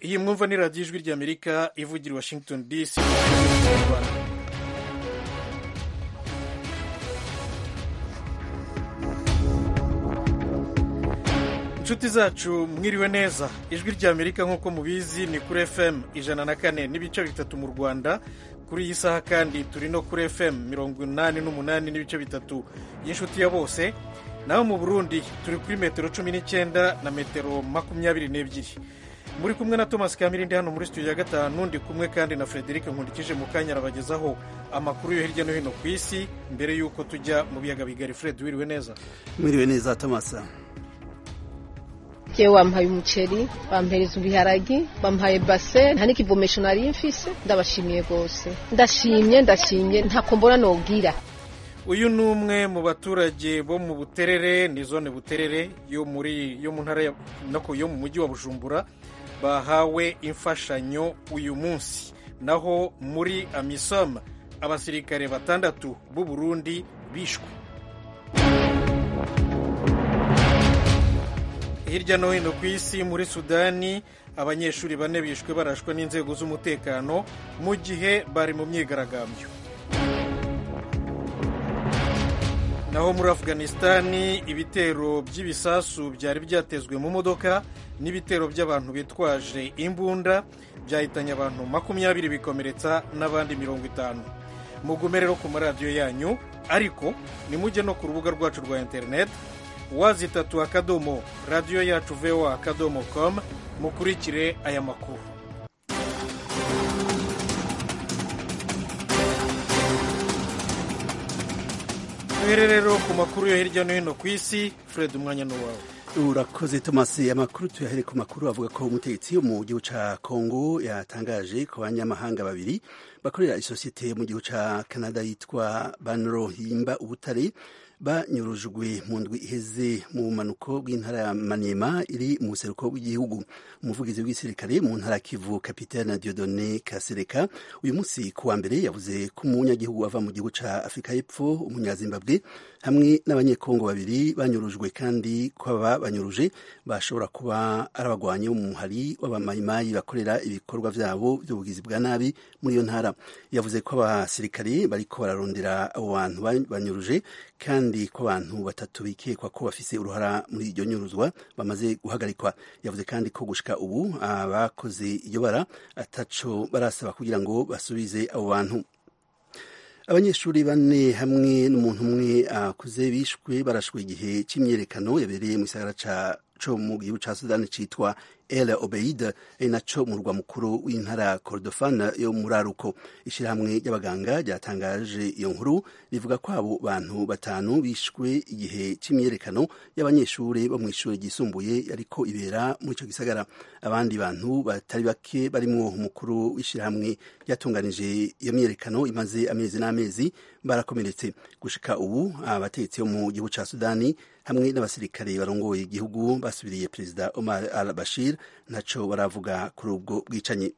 iyi mwumva ni radiyo ijwi ry'amerika ivugira i washington dc mu rwanda inshuti zacu mwiriwe neza ijwi ry'amerika nk'uko mubizi ni kuri fm ijana na kane n'ibice bitatu mu rwanda kuri iyi saha kandi turi no kuri fm mirongo inani n'umunani n'ibice bitatu y'inshuti ya bose naho mu burundi turi kuri metero cumi n'icyenda na metero makumyabiri n'ebyiri muri kumwe na thomas kamirindi hano muri studio ya gatanu ndi kumwe kandi na frederic nkundikije mu kanya arabagezaho amakuru yo hirya no hino ku isi mbere y'uko tujya mu biyaga bigari fred wiriwe neza mwiriwe neza thomas jewe wampaye umuceri bampereza ibiharagi bampaye base nta n'ikivomesho nari mfise ndabashimiye rwose ndashimye ndashimye ntako mbona nogira uyu ni umwe mu baturage bo mu buterere ni zone buterere yo muri yo mu ntara ya- nako yo mu mujyi wa bujumbura bahawe imfashanyo uyu munsi naho muri amisom abasirikare batandatu b'u burundi bishwe hirya no hino ku isi muri sudani abanyeshuri bane bishwe barashwe n'inzego z'umutekano mu gihe bari mu myigaragambyo naho muri afganisitani ibitero by'ibisasu byari byatezwe mu modoka n'ibitero by'abantu bitwaje imbunda byahitanye abantu makumyabiri bikomeretsa n'abandi mirongo itanu mugume rero ku maradiyo yanyu ariko nimujye no ku rubuga rwacu rwa interineti wazitatu akadomo radiyo yacu voa akadomo com mukurikire aya makuru duhere rero ku makuru yo hirya no hino ku isi fred umwanya ni uwawe urakoze thomas amakuru tuyahere ku makuru avuga ko umutegetsi wo mu gihugu ca congo yatangaje ku banyamahanga babiri bakorera isosiyete mu gihugu ca canada yitwa banro himba ubutare banyurujwe mu ndwi iheze mu bumanuko bw'intara ya maniema iri mu buseruko bw'igihugu umuvugizi w'igisirikare mu ntara ya kivu kapitene diodone kasereka uyu munsi ku wa mbere yavuze ko umunyagihugu ava mu gihugu ca afurika y'epfo umunyazimbabwe hamwe n'abanyekongo babiri banyurujwe kandi ko aba banyuruje bashobora kuba ari abagwanyi bo mu muhari w'abamayimayi bakorera ibikorwa vyabo by'ubugizi bwa nabi muri iyo ntara yavuze ko abasirikare bariko bararondera abo bantu ba- banyuruje kandi ko abantu batatu bikekwa ko bafise uruhara muri iryo nyuruzwa bamaze guhagarikwa yavuze kandi ko gushika ubu abakoze iryo bara ataco barasaba kugira ngo basubize abo bantu abanyeshuri bane hamwe n'umuntu umwe akuze bishwe barashwe igihe c'imyerekano yabereye mu gisagara ca co mu gihugu ca sudani citwa el obeid ari naco mu murwa mukuru w'intara kordofan yo muri aruko ishirahamwe ry'abaganga ryatangaje iyo nkuru rivuga ko abo bantu batanu bishwe igihe c'imyerekano y'abanyeshuri bo mw'ishuri ryisumbuye yariko ibera muri ico gisagara abandi bantu batari bake barimwo umukuru w'ishirahamwe ryatunganije iyo myerekano imaze amezi n'amezi barakomeretse gushika ubu abategetsi bo mu gihugu ca sudani hamwe n'abasirikare barongoye igihugu basubiriye perezida omar al bashir ntaco baravuga kuri ubwo bwicanyi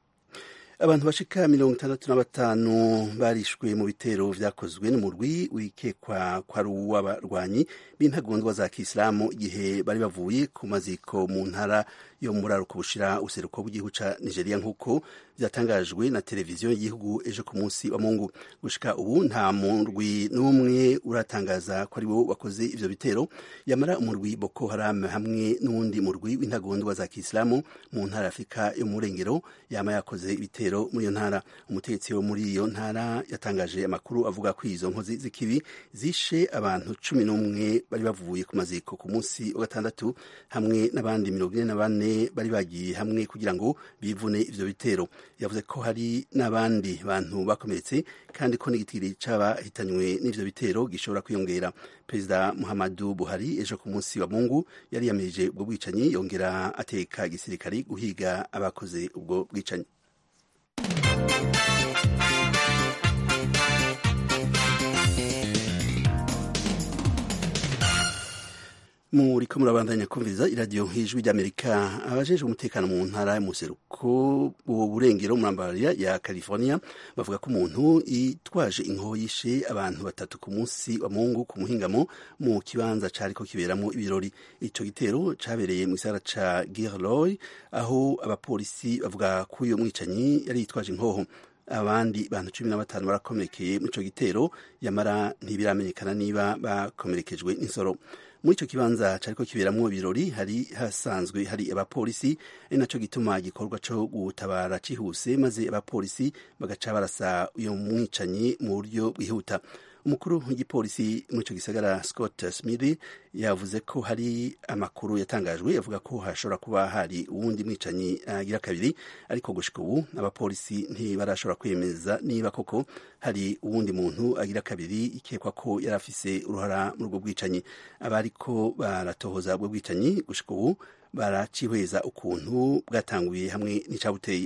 abantu bashika mirongo itandatu na batanu barishwe mu bitero vyakozwe n'umurwi wikekwa ko ari uw'abarwanyi b'intagondwa za kisilamu igihe bari bavuye ku maziko mu ntara yo muri aruko bushira useruko bw'igihugu ca nigeria nk'uko vyatangajwe na televiziyo y'igihugu ejo ku munsi wa mungu gushika ubu nta murwi n'umwe uratangaza ko ari wo wakoze ivyo bitero yamara umurwi boko haram hamwe n'uwundi murwi w'intagondwa za kisilamu mu ntara ya afurika yo mu burengero yama yakoze ibitero muri iyo ntara umutegetsi wo muri iyo ntara yatangaje amakuru avuga ko izo nkozi z'ikibi zishe abantu cumi n'umwe bari bavuye ku maziko ku munsi wa gatandatu hamwe n'abandi mirongo ine na bane bari bagiye hamwe kugira ngo bivune ivyo bitero yavuze ko hari n'abandi bantu bakomeretse kandi ko n'igitiri c'abahitanywe n'ivyo bitero gishobora kwiyongera perezida muhammadu buhari ejo ku munsi wa mungu yari yamirije ubwo bwicanyi yongera ateka igisirikari guhiga abakoze ubwo bwicanyi muriko murabandanya kumviriza iradiyo hijwi ry'amerika abajejwe umutekano mu ntara y'umuseruko burengero murambarira ya california bavuga ko umuntu yitwaje inkoho yishe abantu batatu ku munsi wa mungu ku muhingamo mu kibanza cariko kiberamo ibirori ico gitero cabereye mu gisagara ca girloy aho abapolisi bavuga ko uyo mwicanyi yari yitwaje inkoho abandi bantu cumi na batanu barakomerekeye muri ico gitero yamara ntibiramenyekana niba bakomerekejwe n'insoro muri ico kibanza cariko kiberamwo ibirori hari hasanzwe hari abapolisi ari naco gituma igikorwa co gutabara cihuse maze abapolisi bagaca barasa uyo mwicanyi mu buryo bwihuta umukuru w'igipolisi muri ico gisagara scott smith yavuze ko hari amakuru yatangajwe avuga ko hashobora kuba hari uwundi mwicanyi agira uh, kabiri ariko gushika ubu abapolisi ntibarashobora kwemeza niba koko hari uwundi muntu agira kabiri ikekwa ko yari afise uruhara muri ubwo bwicanyi abariko baratohoza ubwo bwicanyi gushika ubu baracihweza ukuntu bwatanguye hamwe n'icabuteye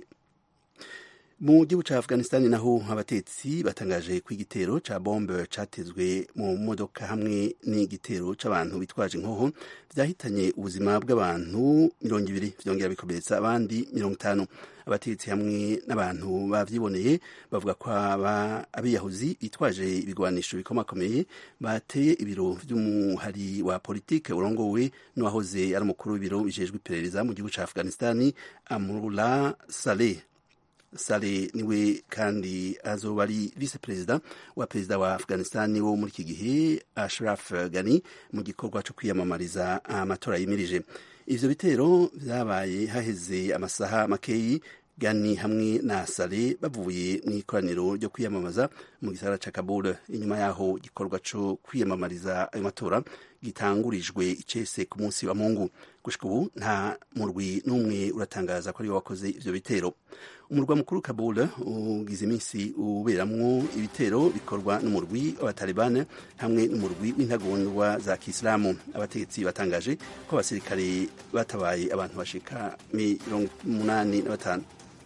mu gihugu ca afghanistan naho abatetsi batangaje ko igitero ca bombe catezwe mu modoka hamwe n'igitero c'abantu bitwaje inkoho vyahitanye ubuzima bw'abantu mirongo ibiri vyongera bikomeretsa abandi mirongo itanu abatetsi hamwe n'abantu bavyiboneye bavuga ko abiyahuzi bitwaje ibigwanisho bikomakomeye bateye ibiro vy'umuhari wa politike urongowe n'uwahoze ari umukuru w'ibiro bijejwe iperereza mu gihugu ca afghanistan amrullah saleh sale niwe kandi azoba ari vice perezida wa perezida wa afghanistan wo muri iki gihe ashraf gani mu gikorwa cyo kwiyamamariza amatora yimirije ivyo bitero vyabaye haheze amasaha makeyi gani hamwe na sale bavuye mu ikoraniro ryo kwiyamamaza mu gisagara ca kabul inyuma yaho igikorwa co kwiyamamariza ayo matora gitangurijwe icese ku munsi wa mungu gushika ubu nta murwi n'umwe uratangaza ko ariwe wakoze ivyo bitero umurwa mukuru kabul ugize iminsi uberamwo ibitero bikorwa n'umurwi w'abatalibane hamwe n'umurwi w'intagondwa za kisilamu abategetsi batangaje ko abasirikare batabaye abantu bashika mirongo umunani na batanu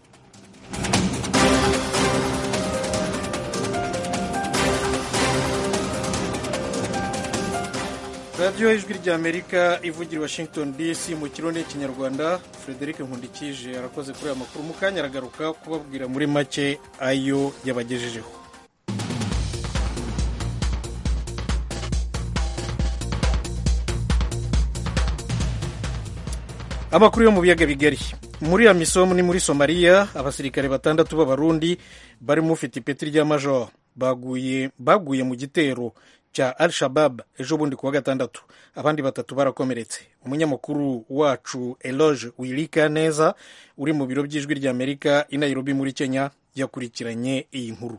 radiyo ijwi ry'amerika ivugira washington dc mu kirundi kinyarwanda frederic nkundikije arakoze kuri aya makuru mu kanya aragaruka kubabwira muri make ayo yabagejejeho amakuru yo mu biyaga bigari muri amisom ni muri somaliya abasirikare batandatu b'abarundi barimo ufite ipeti rya major baguye baguye mu gitero cya al shabab ejo bundi kuwa gatandatu abandi batatu barakomeretse umunyamakuru wacu eloge wirika neza uri mu biro by'ijwi ry'amerika i nairobi muri kenya yakurikiranye iyi nkuru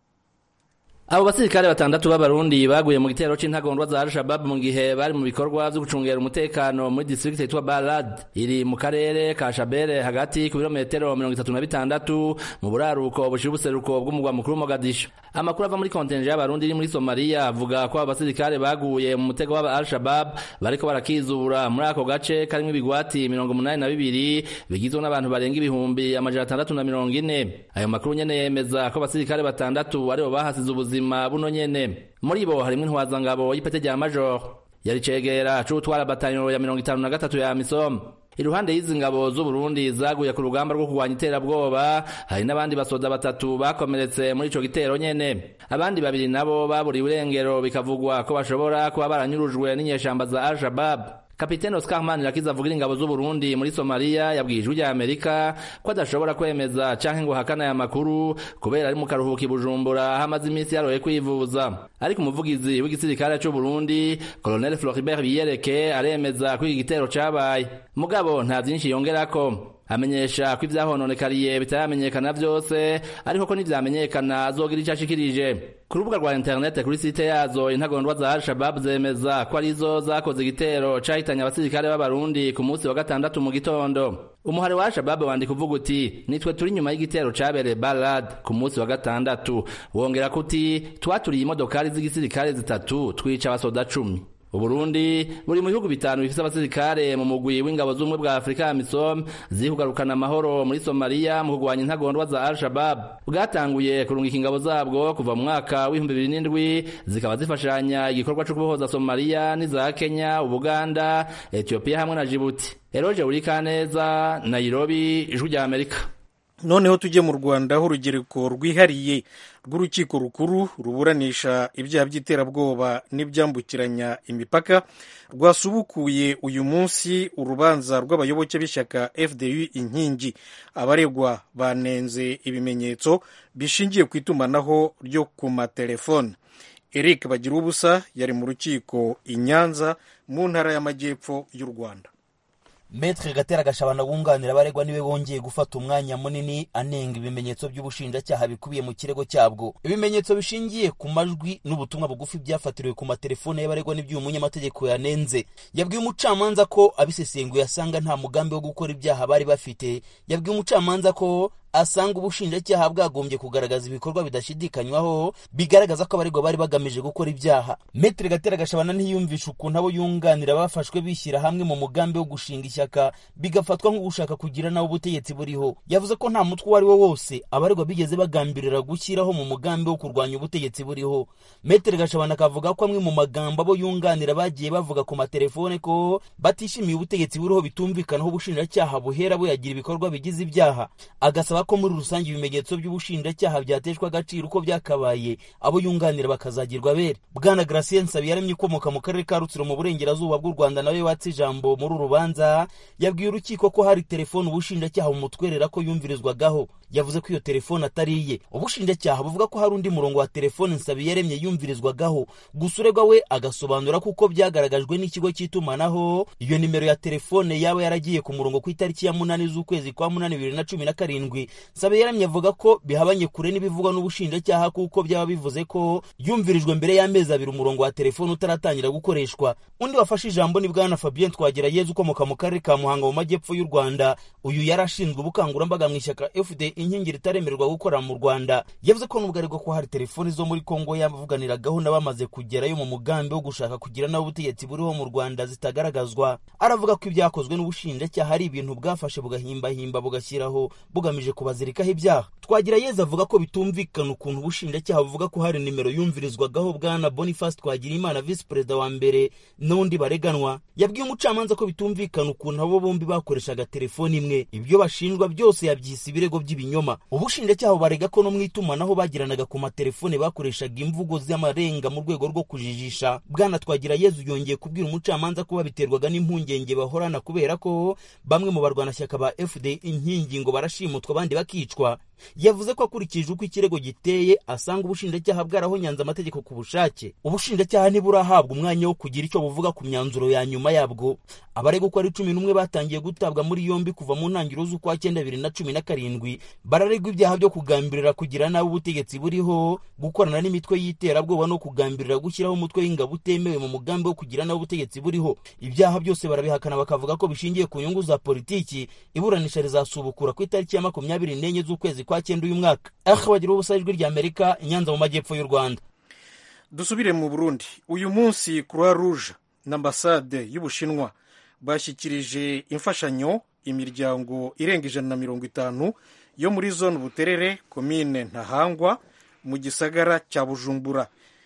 abo basirikare batandatu b'abarundi baguye mu gitero c'intagondwa za al-shabab mu gihe bari mu bikorwa vyo gucungera umutekano muri district yitwa balad iri mu karere ka shabere hagati ku birometero mirongo itatu na bitandatu mu buraruko bushira ubuseruko bw'umugwa mukuru mogadisho amakuru ava muri kontenje y'abarundi iri muri somaliya avuga ko abo basirikare baguye mu mutego w'aba al-shabab bariko barakizura muri ako gace karimwo ibigwati mirongo umunani na bibiri bigizwe n'abantu barenga ibihumbi amajana atandatu na mirongo ine ayo makuru nyene yemeza ko abasirikare batandatu aribo bahasize ubuzima ubuzima buno nyene muri bo harimwo intwazangabo y'ipete rya major yari cegera c'utwara batanyo ya mirongo itanu na gatatu ya misom iruhande y'izi ngabo z'uburundi zaguye ku rugamba rwo kurwanya iterabwoba hari n'abandi basoda batatu bakomeretse muri ico gitero nyene abandi babiri nabo baburiwe irengero bikavugwa ko bashobora kuba baranyurujwe n'inyeshamba za al-shabab kapitene Oscar Manirakiza avugira ingabo z'Uburundi muri Somalia yabwiye ijwi rya Amerika ko adashobora kwemeza canke ngo hakana aya makuru kubera ari mu karuhuko i Bujumbura aho amaze iminsi yaroye kwivuza ariko umuvugizi w'igisirikare c'u Burundi Colonel Floribert Biyereke aremeza ko iki gitero cabaye mugabo nta vyinshi yongerako amenyesha ko ivyahononekariye bitaramenyekana vyose ariko ko nivyamenyekana azogira ico ashikirije ku rubuga rwa interinete kuri site yazo intagondwa za al-shabab zemeza ko arizo zakoze igitero cahitanye abasirikare b'abarundi ku munsi wa gatandatu mu gitondo umuhari wa al-shabab wandika uvuga uti nitwe turi nyuma y'igitero cabereye balad ku munsi wa gatandatu wongera ko uti twaturiye imodokari z'igisirikare zitatu twica abasoda cumi uburundi buri mu bihugu bitanu bifise abasirikare mu mugwi w'ingabo z'ubumwe bwa afurika ya misom ziri kugarukana amahoro muri somaliya mu kurwanya intagondwa za al shabab bwatanguye kurungika ingabo zabwo kuva mu mwaka w'ibihumbi bibiri n'indwi zikaba zifashanya igikorwa co kubohoza somaliya n'iza kenya ubuganda etiyopiya hamwe na jibuti eroje urikaneza nairobi ijwi rya amerika noneho tujye mu rwanda aho urugereko rwihariye rw'urukiko rukuru ruburanisha ibyaha by'iterabwoba n'ibyambukiranya imipaka rwasubukuye uyu munsi urubanza rw'abayoboke b'ishyaka fdu inkingi abaregwa banenze ibimenyetso bishingiye ku itumanaho ryo ku matelefone eric bagira ubusa yari mu rukiko i nyanza mu ntara y'amajyepfo y'u rwanda Metre Gatera Gashabana wunganira abaregwa niwe wongeye gufata umwanya munini anenga ibimenyetso by'ubushinjacyaha bikubiye mu kirego cyabwo ibimenyetso bishingiye ku majwi n'ubutumwa bugufi byafatiriwe ku matelefone y'abaregwa n'iby'uyu munyamategeko yanenze yabwiye umucamanza ko abisesenguye asanga nta mugambi wo gukora ibyaha bari bafite yabwiye umucamanza ko asanga ubushinjacyaha bwagombye kugaragaza ibikorwa bidashidikanywaho bigaragaza ko abaregwa bari bagamije gukora ibyaha metere gatera gashabana ntiyumvisha ukuntu abo yunganira bafashwe bishyira hamwe mu mugambi wo gushinga ishyaka bigafatwa nko gushaka kugira nawe ubutegetsi buriho yavuze ko nta mutwe uwo ari wo wose abaregwa bigeze bagambirira gushyiraho mu mugambi wo kurwanya ubutegetsi buriho metere gashabana akavuga ko amwe mu magambo abo yunganira bagiye bavuga ku matelefone ko batishimiye ubutegetsi buriho bitumvikanaho ubushinjacyaha buhera buyagira ibikorwa bigize ibyaha agasaba ko muri rusange ibimenyetso by'ubushinjacyaha byateshwa agaciro uko byakabaye abo yunganira bakazagirwa abere bwana Gratien Nsabiyaremye ukomoka mu karere ka Rutsiro mu burengerazuba bw'u Rwanda nawe watse ijambo muri uru rubanza yabwiye urukiko ko hari telefone ubushinjacyaha bumutwerera ko yumvirizwagaho yavuze ko iyo telefone atari iye ubushinjacyaha buvuga ko hari undi murongo wa telefone Nsabiyaremye yumvirizwagaho gusa uregwa we agasobanura ko uko byagaragajwe n'ikigo cy'itumanaho iyo nimero ya telefone yaba yaragiye ku murongo ku itariki ya munani z'ukwezi kwa munani bibiri na cumi na karindwi Nsabiyaremye avuga ko bihabanye kure n'ibivugwa n'ubushinjacyaha kuko byaba bivuze ko yumvirijwe mbere y'amezi abiri umurongo wa telefone utaratangira gukoreshwa undi wafashe ijambo ni bwana Fabien Twagirayezu ukomoka mu karere ka Muhanga mu majyepfo y'u Rwanda uyu yari ashinzwe ubukangurambaga mu ishyaka FD inkingi ritaremererwa gukora mu Rwanda yavuze ko nubwo ariko ko hari telefoni zo muri Kongo yavuganiragaho n'abamaze kugerayo mu mugambi wo gushaka kugira nawe ubutegetsi buriho mu Rwanda zitagaragazwa aravuga ko ibyakozwe n'ubushinjacyaha ari ibintu bwafashe bugahimbahimba bugashyiraho bugamije kubazirikaho ibyaha twagira yeza avuga ko bitumvikana ukuntu ubushinjacyaha buvuga ko hari nimero yumvirizwagaho bwana Boniface Twagirimana visi perezida wa mbere n'undi bareganwa yabwiye umucamanza ko bitumvikana ukuntu abo bombi bakoreshaga telefoni imwe ibyo bashinjwa byose yabyise ibirego by'ibinyoma ubushinjacyaha barega ko no mu itumanaho bagiranaga ku matelefone bakoreshaga imvugo z'amarenga mu rwego rwo kujijisha bwana twagira yezu yongeye kubwira umucamanza ko babiterwaga n'impungenge bahorana kubera ko bamwe mu barwanashyaka ba fd inkingi ngo barashimutwa abandi bakicwa yavuze ko akurikije uko ikirego giteye asanga ubushinjacyaha bwarahonyanze amategeko ku bushake ubushinjacyaha ntiburahabwa umwanya wo kugira icyo buvuga ku myanzuro ya nyuma yabwo abarega uko ari cumi n'umwe batangiye gutabwa muri yombi kuva mu ntangiriro z'ukwa cyenda bibiri na cumi na karindwi bararegwa ibyaha byo kugambirira kugira nabi ubutegetsi buriho gukorana n'imitwe y'iterabwoba no kugambirira gushyiraho umutwe w'ingabo utemewe mu mugambi wo kugira nabi ubutegetsi buriho ibyaha byose barabihakana bakavuga ko bishingiye ku nyungu za politiki iburanisha rizasubukura ku itariki ya makumyabiri n'enye z'ukwezi kwa cyenda uyu mwaka aha bagira ubusa ijwi rya amerika inyanza mu majyepfo y'u rwanda dusubire mu burundi uyu munsi croix rouge na ambasade y'ubushinwa bashyikirije imfashanyo imiryango irenga ijana na mirongo itanu yo muri zone buterere komine ntahangwa mu gisagara cya bujumbura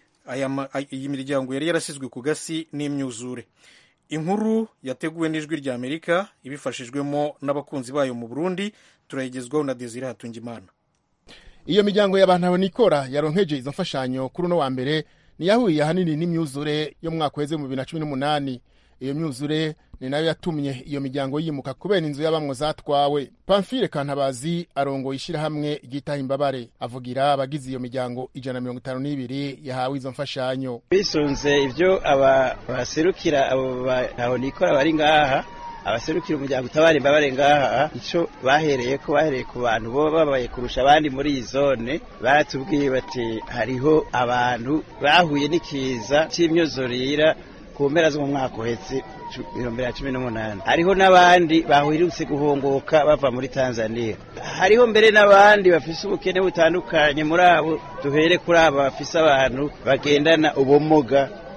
iyi miryango yari yarasizwe ku gasi n'imyuzure inkuru yateguwe n'ijwi rya amerika ibifashijwemo n'abakunzi bayo mu burundi turayigezwaho na desire hatungimana iyo miryango y'abantu abonikora yaronkeje izo mfashanyo kuri uno wa mbere niyahuye ahanini n'imyuzure yo mu mwaka weze mu bibiri na cumi n'umunani iyo myuzure ni nayo yatumye iyo miryango yimuka kubera inzu y'abamwo zatwawe pamfile kantabazi arongoye ishyirahamwe ryitaha imbabare avugira abagize iyo miryango ijana na mirongo itanu n'ibiri yahawe izo mfashanyo bisunze ibyo aba baserukira abo bahonikora bari ngaha abaserukira umuryango utabara imbabare ngaha icyo bahereye ko bahereye ku bantu bo babaye kurusha abandi muri iyi zone baratubwiye bati hariho abantu bahuye n'ikiza cy'imyuzurira ku mpera zo mu mwaka uhetse ibihumbi bibiri na cumi n'umunani hariho n'abandi bahwirutse guhunguka bava muri tanzania hariho mbere n'abandi bafise ubukene butandukanye muri abo duhere kuri abo bafise abantu bagendana ubumuga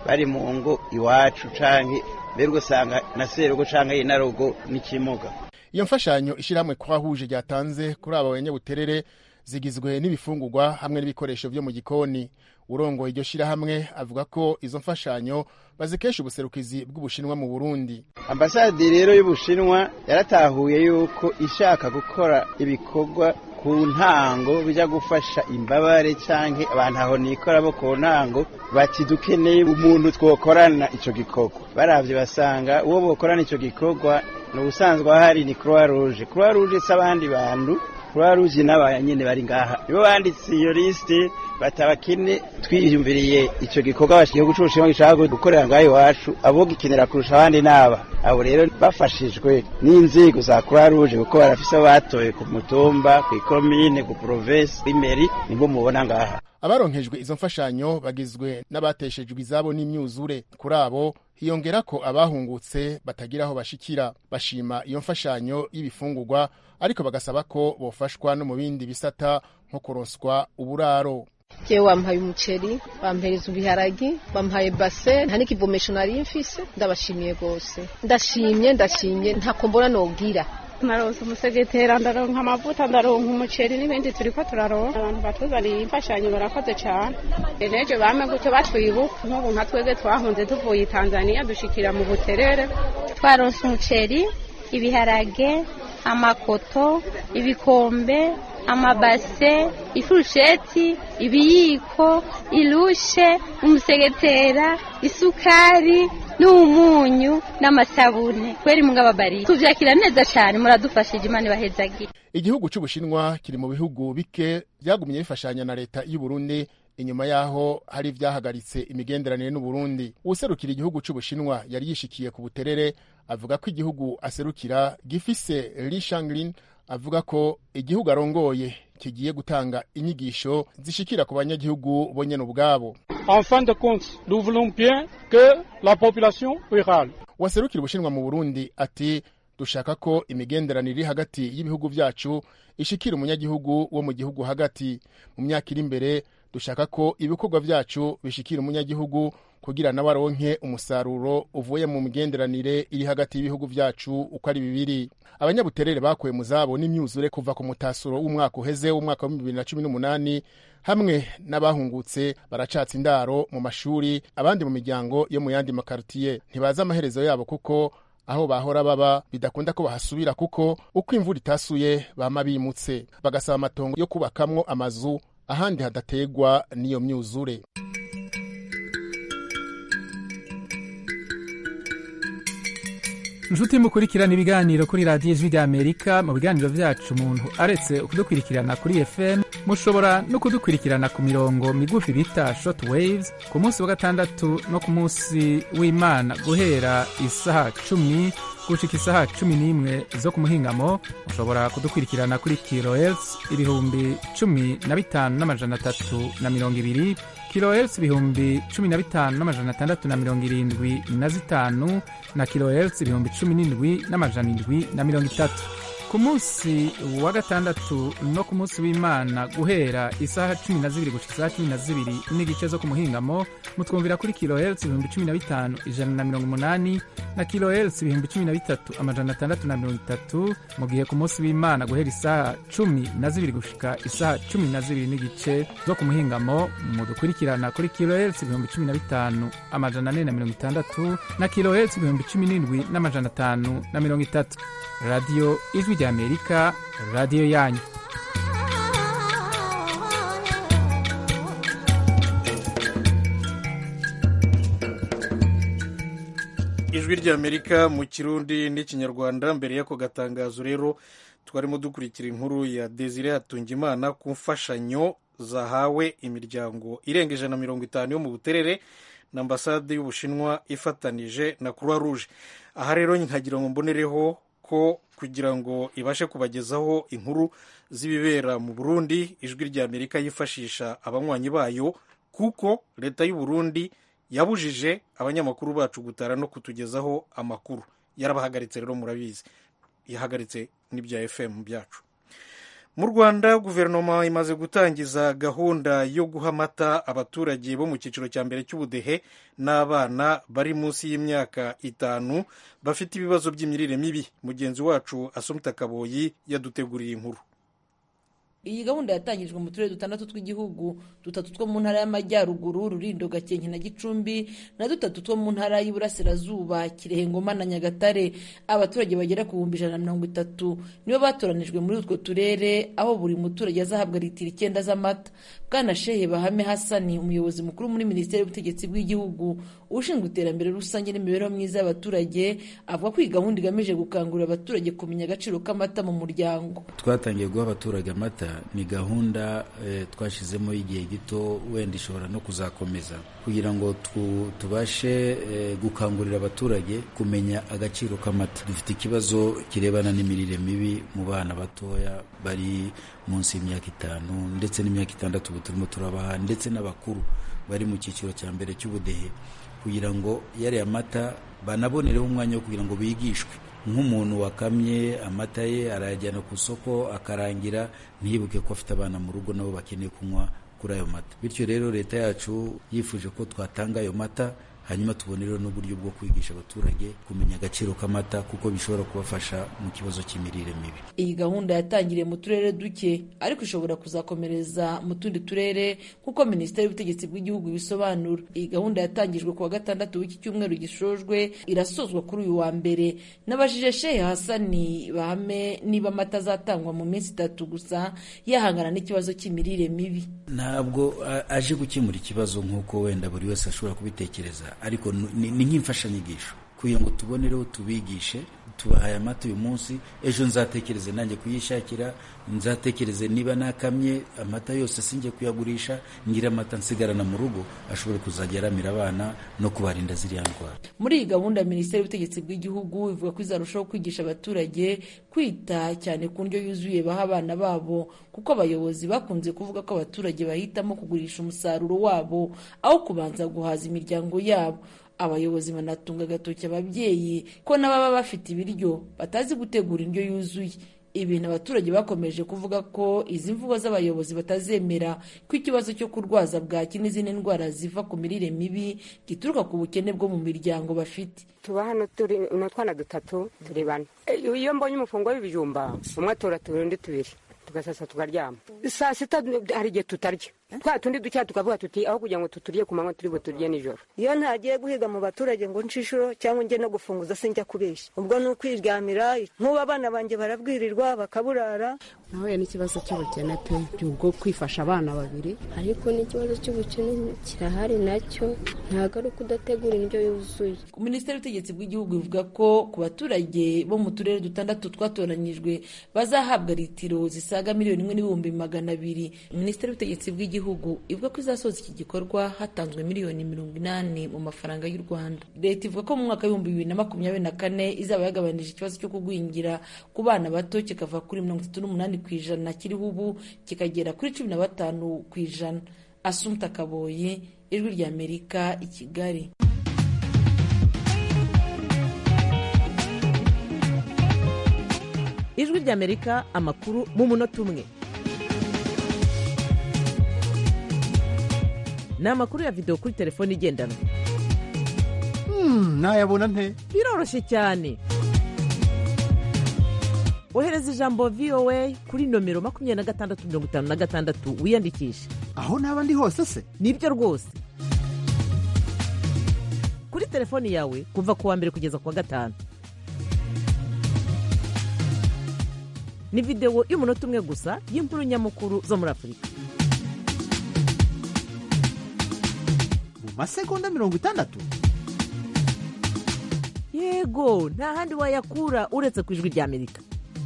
bari mu ngo iwacu canke mbere ugasanga na serugo canke inarugo n'ikimuga iyo mfashanyo ishyirahamwe kwahuje ryatanze kuri aba banyabuterere zigizwe n'ibifungurwa hamwe n'ibikoresho byo mu gikoni urongoye iryo shyirahamwe avuga ko izo mfashanyo bazikesha ubuserukizi bw'ubushinwa mu burundi ambasade rero y'ubushinwa yaratahuye yuko ishaka gukora ibikorwa ku ntango bijya gufasha imbabare cyangwa abantu aho nikora bo ku ntango bati dukeneye umuntu twokorana icyo gikorwa barabye basanga uwo bokorana icyo gikorwa ni ubusanzwe ahari ni croix rouge croix rouge si abandi bantu croix rouge n'abaya nyine bari ngaha nibo banditse iyo lisite batabakene twiyumviriye icyo gikorwa igihugu cy'ubushinwa gishaka gukorera ngaho iwacu abo gikenera kurusha abandi n'aba abo rero bafashijwe n'inzego za croix rouge kuko barafise abo batoye ku mutumba ku ikomine ku provinsi imeri nibo mubona ngaha abaronkejwe izo mfashanyo bagizwe n'abateshejwe izabo n'imyuzure kuri abo hiyongera ko abahungutse batagira aho bashikira bashima iyo mfashanyo y'ibifungurwa ariko bagasaba ko bofashwa no mu bindi bisata nko kuronswa uburaro jewe wampaye umuceri bampereza ibiharagi bampaye base nta n'ikivomesho nari mfise ndabashimiye rwose ndashimye ndashimye ntako mbona nogira naronse umusegetera ndaronka amavuta ndaronka umuceri n'ibindi turiko turaronka abantu batuzaniye imfashanyo barakoze cane neje bame gutyo batwibuka nk'ubu nka twebwe twahunze tuvuye tanzaniya dushikira mu buterere twaronse umuceri ibiharage amakoto ibikombe amabase ifurusheti ibiyiko irushe umusegetera isukari n'umunyu n'amasabune kweri mungababari tuvyakira neza cane muradufashije imana ibahezagire igihugu c'ubushinwa kiri mu bihugu bike vyagumye bifashanya na leta y'u Burundi inyuma yaho hari ivyahagaritse imigenderanire n'uburundi uwuserukira igihugu c'ubushinwa yari yishikiye ku buterere avuga ko igihugu aserukira gifise Li Shanglin avuga ko igihugu arongoye kigiye gutanga inyigisho zishikira ku banyagihugu bonyene ubwabo En fin de compte, nous voulons bien que la population rurale waserukira ubushinwa mu burundi ati dushaka ko imigenderanire iri hagati y'ibihugu vyacu ishikira umunyagihugu wo mu gihugu hagati mu myaka iri imbere dushaka ko ibikorwa vyacu bishikira umunyagihugu kugira nawe aronke umusaruro uvuye mu migenderanire iri hagati y'ibihugu vyacu uko ari bibiri abanyabuterere bakuwe mu zabo n'imyuzure kuva ku mutasuro w'umwaka uheze w'umwaka wa bibiri na cumi n'umunani hamwe n'abahungutse baracatsa indaro mu mashuri abandi mu miryango yo mu yandi makaritiye ntibazi amaherezo yabo kuko aho bahora baba bidakunda ko bahasubira kuko uko imvura itasuye bama bimutse bagasaba amatongo yo kubakamwo amazu ahandi hadategwa n'iyo myuzure inshuti mukurikirana ibiganiro kuri radiyo ijwi ry'amerika mu biganiro byacu umuntu aretse kudukurikirana kuri fm mushobora no kudukurikirana ku mirongo migufi bita short waves ku munsi wa gatandatu no ku munsi w'imana guhera isaha cumi gushika isaha cumi n'imwe zo ku muhingamo mushobora kudukurikirana kuri kilohertz ibihumbi cumi na bitanu n'amajana atatu na mirongo ibiri kilohertz ibihumbi cumi na bitanu n'amajana atandatu na mirongo irindwi na zitanu na kilohertz ibihumbi cumi n'indwi n'amajana indwi na mirongo itatu ku munsi wa gatandatu no ku munsi w'imana guhera isaha cumi na zibiri gushika isaha cumi na zibiri n'igice zo ku muhingamo mutwumvira kuri kilohertz ibihumbi cumi na bitanu ijana na mirongo umunani na kilohertz ibihumbi cumi na bitatu amajana atandatu na mirongo itatu mu gihe ku munsi w'imana guhera isaha cumi na zibiri gushika isaha cumi na zibiri n'igice zo ku muhingamo mudukurikirana kuri kilohertz ibihumbi cumi na bitanu amajana ane na mirongo itandatu na kilohertz ibihumbi cumi n'indwi n'amajana atanu na mirongo itatu radiyo ijwi ry'amerika radiyo yanyu ijwi ry'amerika mu kirundi n'ikinyarwanda mbere y'ako gatangazo rero twarimo dukurikira inkuru ya desire hatungimana ku mfashanyo zahawe imiryango irenga ijana na mirongo itanu yo mu buterere na ambasade y'ubushinwa ifatanije na croix rouge aha rero nkagira ngo mbonereho ko kugira ngo ibashe kubagezaho inkuru z'ibibera mu burundi ijwi ry'amerika yifashisha abanywanyi bayo kuko leta y'u Burundi yabujije abanyamakuru bacu gutara no kutugezaho amakuru yarabahagaritse rero murabizi yahagaritse n'ibya fm byacu mu rwanda guverinoma imaze gutangiza gahunda yo guha amata abaturage bo mu cyiciro cya mbere cy'ubudehe n'abana bari munsi y'imyaka itanu bafite ibibazo by'imirire mibi mugenzi wacu asomita kaboyi yaduteguriye inkuru iyi gahunda yatangijwe mu turere dutandatu tw'igihugu dutatu two mu ntara y'amajyaruguru rurindo gakenke na gicumbi na dutatu two mu ntara y'iburasirazuba kirehe ngoma na nyagatare abaturage bagera ku bihumbi ijana na mirongo itatu nibo batoranijwe muri utwo turere aho buri muturage azahabwa litiro icyenda z'amata bwana shehe bahame hasani umuyobozi mukuru muri minisiteri y'ubutegetsi bw'igihugu ushinzwe iterambere rusange n'imibereho myiza y'abaturage avuga ko iyi gahunda igamije gukangurira abaturage kumenya agaciro k'amata mu muryango twatangiye guha abaturage amata ni gahunda eh, twashyizemo y'igihe gito wenda ishobora no kuzakomeza kugira ngo tubashe eh, gukangurira abaturage kumenya agaciro k'amata dufite ikibazo kirebana n'imirire mibi mu bana batoya bari munsi y'imyaka itanu ndetse n'imyaka itandatu ubu turimo turabaha ndetse n'abakuru bari mu cyiciro cya mbere cy'ubudehe kugira ngo yariya mata banabonereho umwanya wo kugira ngo bigishwe nk'umuntu wakamye amata ye arayajyana ku isoko akarangira ntiyibuke ko afite abana mu rugo nabo bakeneye kunywa kuri ayo mata bityo rero leta yacu yifuje ko twatanga ayo mata hanyuma tubonereho n'uburyo bwo kwigisha abaturage kumenya agaciro k'amata kuko bishobora kubafasha mu kibazo cy'imirire mibi iyi gahunda yatangiriye mu turere duke ariko ishobora kuzakomereza mu tundi turere nk'uko minisiteri y'ubutegetsi bw'igihugu ibisobanura iyi gahunda yatangijwe ku wa gatandatu w'iki cyumweru gishojwe irasozwa kuri uyu wa mbere n'abajije shehe hasani bahame niba amata azatangwa mu minsi itatu gusa yahangana n'ikibazo cy'imirire mibi ntabwo aje gukemura ikibazo nk'uko wenda buri wese ashobora kubitekereza ariko ni nk'imfashanyigisho kugira ngo tubonereho tubigishe tubahaye amata uyu munsi ejo nzatekereze nanjye kuyishakira nzatekereze niba nakamye amata yose sinjye kuyagurisha ngira amata nsigarana mu rugo ashobore kuzajya aramira abana no kubarinda ziriya ndwara muri iyi gahunda minisiteri y'ubutegetsi bw'igihugu ivuga ko izarushaho kwigisha abaturage kwita cyane ku ndyo yuzuye baha abana babo kuko abayobozi bakunze kuvuga ko abaturage bahitamo kugurisha umusaruro wabo aho kubanza guhaza imiryango yabo abayobozi banatunga agatoki ababyeyi ko n'ababa bafite ibiryo batazi gutegura indyo yuzuye ibintu abaturage bakomeje kuvuga ko izi mvugo z'abayobozi batazemera ko ikibazo cyo kurwaza bwaki n'izindi ndwara ziva ku mirire mibi gituruka ku bukene bwo mu miryango bafite tuba hano turi ni utwana dutatu turi bane iyo mbonye umufungo w'ibijumba umwe atora tubiri undi tubiri tugasasa tukaryama saa sita hari igihe tutarya twa tundi ducya tukavuga tuti aho kugira ngo tuturye ku manywa turi buturye nijoro iyo ntagiye guhiga mu baturage ngo nshishuro cyangwa njye no gufunguza sinjya kubeshya ubwo ni ukwiryamira nk'ubu abana banjye barabwirirwa bakaburara nahuye n'ikibazo cy'ubukene pe bwo kwifasha abana babiri ariko n'ikibazo cy'ubukene kirahari nacyo ntabwo ari uko udategura indyo yuzuye minisiteri y'ubutegetsi bw'igihugu ivuga ko ku baturage bo mu turere dutandatu twatoranyijwe bazahabwa litiro zisaga miliyoni imwe n'ibihumbi magana abiri minisiteri y'ubutegetsi bw'igihugu ivuga ko izasoza iki gikorwa hatanzwe miliyoni mirongo inani mu mafaranga y'u rwanda leta ivuga ko mu mwaka w'ibihumbi bibiri na makumyabiri na kane izaba yagabanije ikibazo cyo kugwingira ku bana bato kikava kuri mirongo itatu n'umunani ku ijana kiriho ubu kikagera kuri cumi na batanu ku ijana asumta kaboye ijwi ry'amerika i kigali ijwi ry'amerika amakuru mu munota umwe ni amakuru ya videwo kuri telefone igendanwa nayabona nte biroroshye cyane ohereza ijambo voa kuri nomero makumyabiri na gatandatu mirongo itanu na gatandatu wiyandikishe aho naba ndi hose se nibyo rwose kuri telefoni yawe kuva ku wa mbere kugeza ku wa gatanu ni videwo y'umunota umwe gusa y'inkuru nyamukuru zo muri afurika mu masegonda mirongo itandatu yego nta handi wayakura uretse ku ijwi ry'amerika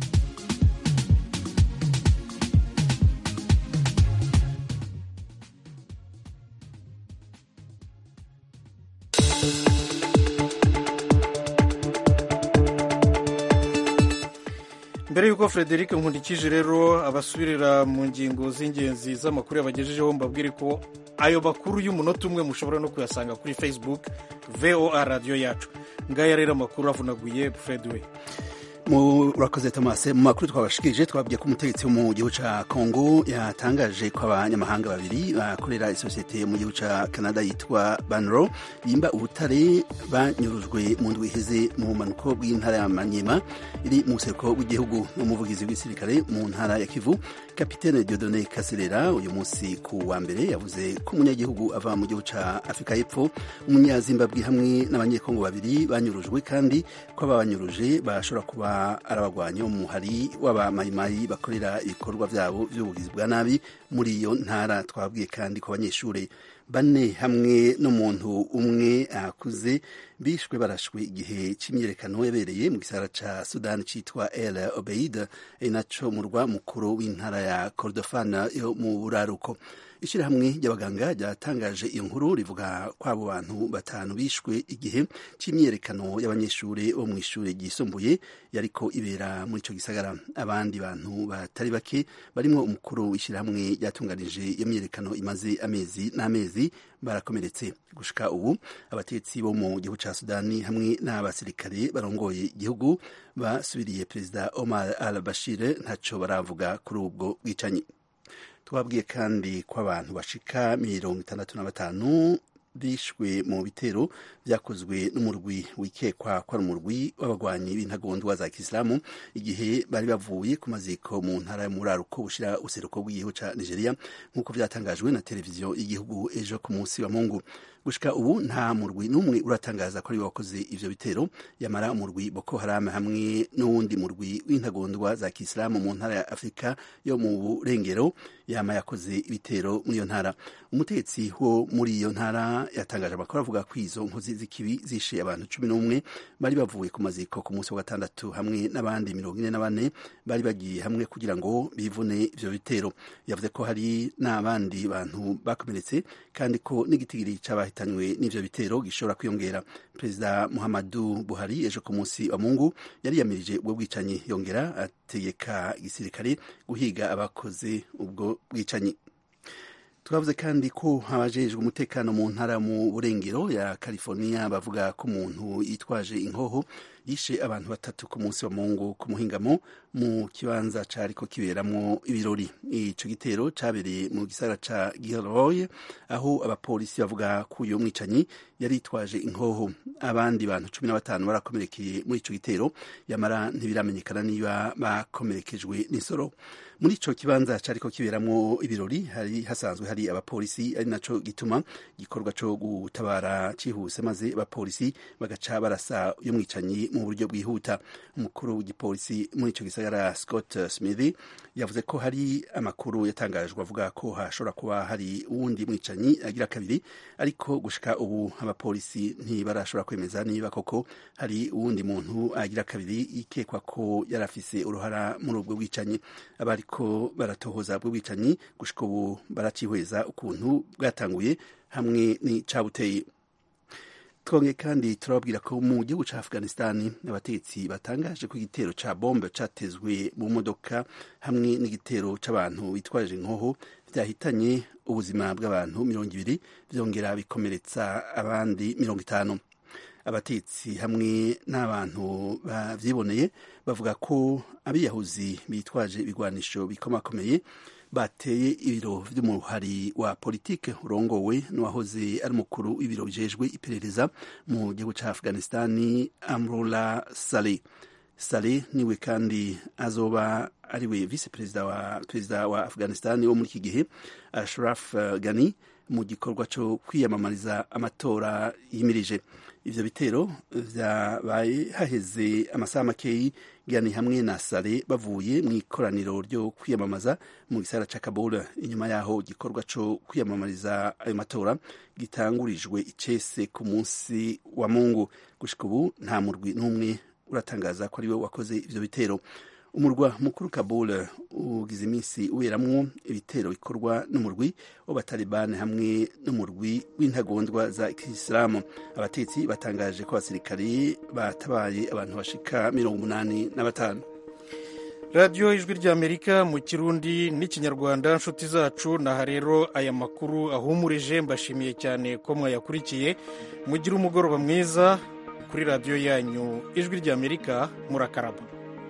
mbere y'uko frederic nkundikije rero abasubirira mu ngingo z'ingenzi z'amakuru yabagejejeho mbabwire ko ayo makuru y'umunota umwe mushobora no kuyasanga kuri facebook voa radiyo yacu ngaya rero amakuru avunaguye fred we murakoze tomase mu makuru twabashikirije twabwiye ko umutegetsi wo mu gihugu ca congo yatangaje ko abanyamahanga babiri bakorera isosiyete mu gihugu ca canada yitwa banro yimba ubutare banyurujwe mu ndwi iheze mu bumanuko bw'intara ya manyema iri mu buseruko bw'igihugu n'umuvugizi w'igisirikare mu ntara ya kivu kapitene diodone kaserera uyu munsi ku wa mbere yavuze ko umunyagihugu ava mu gihugu ca afurika y'epfo umunyazimbabwe hamwe n'abanyekongo babiri banyurujwe kandi ko ababanyuruje bashobora kuba arabagwanyi bo mu hari w'abamayimayi bakorera ibikorwa byabo by'ubugizi bwa nabi muri iyo ntara twabwiye kandi ku banyeshuri bane hamwe n'umuntu umwe akuze bishwe barashwe igihe cy'imyiyerekano yabereye mu gisara ca sudani citwa el obeid ari naco murwa mukuru w'intara ya kordofan yo mu buraruko ishyirahamwe ry'abaganga ryatangaje iyo nkuru rivuga ko abo bantu batanu bishwe igihe cy'imyiyerekano y'abanyeshuri bo mu ishuri ryisumbuye yariko ibera muri ico gisagara abandi bantu batari bake barimo umukuru w'ishyirahamwe ryatunganije iyo myiyerekano imaze amezi n'amezi barakomeretse gushika ubu abatetsi bo mu gihugu ca sudani hamwe n'abasirikare barongoye igihugu basubiriye perezida omar al bashir ntaco baravuga kuri ubwo bwicanyi twabwiye kandi ko abantu bashika mirongo itandatu na batanu bishwe mu bitero byakozwe n'umurwi wikekwa ko ari umurwi w'abagwanyi b'intagondwa za kisilamu igihe bari bavuye ku maziko mu ntara y'umuraruko bushira useruko bw'igihugu ca nigeria nk'uko vyatangajwe na televiziyo y'igihugu ejo ku munsi wa mungu gushika ubu nta murwi n'umwe uratangaza ko ari wakoze ivyo bitero yamara umurwi boko haram hamwe n'uwundi murwi w'intagondwa za kisilamu mu ntara ya afurika yo mu burengero yama yakoze ibitero muri iyo ntara umutegetsi wo muri iyo ntara yatangaje amakuru avuga ko izo nkozi z'ikibi zishe abantu cumi n'umwe bari bavuye ku maziko ku munsi wa gatandatu hamwe n'abandi mirongo ine na bane bari bagiye hamwe kugira ngo bivune ivyo bitero yavuze ko hari n'abandi bantu bakomeretse kandi ko n'igitigiri c'abahitanywe n'ivyo bitero gishobora kwiyongera perezida muhammadu buhari ejo ku munsi wa mungu yari yamirije ubwo bwicanyi yongera ategeka igisirikare guhiga abakoze ubwo bwicanyi twavuze kandi ko abajejwe umutekano mu ntara mu burengero ya california bavuga ko umuntu yitwaje inkoho yishe abantu batatu ku munsi wa mungu ku muhingamo mu kibanza cariko kiberamwo ibirori ico gitero cabereye mu gisagara ca Gilroy aho abapolisi bavuga ko uyo mwicanyi yari yitwaje inkoho abandi bantu cumi na batanu barakomerekeye muri ico gitero yamara ntibiramenyekana niba bakomerekejwe n'isoro muri ico kibanza cariko kiberamwo ibirori hari hasanzwe hari abapolisi ari naco gituma igikorwa co gutabara cihuse maze abapolisi bagaca barasa uyo mwicanyi mu buryo bwihuta umukuru w'igipolisi muri ico gisagara Scott Smith yavuze ko hari amakuru yatangajwe avuga ko hashobora kuba hari uwundi mwicanyi agira kabiri ariko gushika ubu abapolisi ntibarashobora kwemeza niba koko hari uwundi muntu agira kabiri ikekwa ko yari afise uruhara muri ubwo bwicanyi abariko baratohoza bwo bwicanyi gushika ubu baracihweza ukuntu bwatanguye hamwe n'icabuteye twongeye kandi turababwira ko mu gihugu ca afghanistan abategetsi batangaje ko igitero ca bombe catezwe mu modoka hamwe n'igitero c'abantu bitwaje inkoho vyahitanye ubuzima bw'abantu mirongo ibiri vyongera bikomeretsa abandi mirongo itanu abatetsi hamwe n'abantu bavyiboneye bavuga ko abiyahuzi bitwaje ibigwanisho bikomakomeye bateye ibiro vy'umuhari wa politike urongowe n'uwahoze ari umukuru w'ibiro bijejwe iperereza mu gihugu ca afghanistani amrullah saleh saleh niwe kandi azoba ariwe vice perezida wa perezida wa afghanistani wo muri iki gihe ashraf ghani mu gikorwa co kwiyamamariza amatora yimirije ivyo bitero vyabaye haheze amasaha makeyi gani hamwe na sare bavuye mu ikoraniro ryo kwiyamamaza mu gisagara ca kabul inyuma yaho igikorwa co kwiyamamariza ayo matora gitangurijwe icese ku munsi wa mungu gushika ubu nta murwi n'umwe uratangaza ko ariwe wakoze ivyo bitero umurwa mukuru kabul ugize iminsi uberamwo ibitero bikorwa n'umurwi w'abatalibani hamwe n'umurwi w'intagondwa za kisilamu abatetsi batangaje ko abasirikari batabaye abantu bashika mirongo umunani na batanu radiyo ijwi ry'amerika mu kirundi n'ikinyarwanda nshuti zacu naha rero aya makuru ahumurije mbashimiye cyane ko mwayakurikiye mugire umugoroba mwiza kuri radiyo yanyu ijwi ry'amerika murakaraba